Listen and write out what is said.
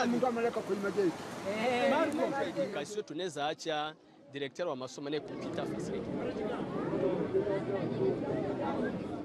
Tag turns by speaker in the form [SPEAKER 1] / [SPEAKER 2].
[SPEAKER 1] Mungu ameleka kwenye mageti.
[SPEAKER 2] Kasio tunaweza acha direkteri wa masomo naye kupita fasiliti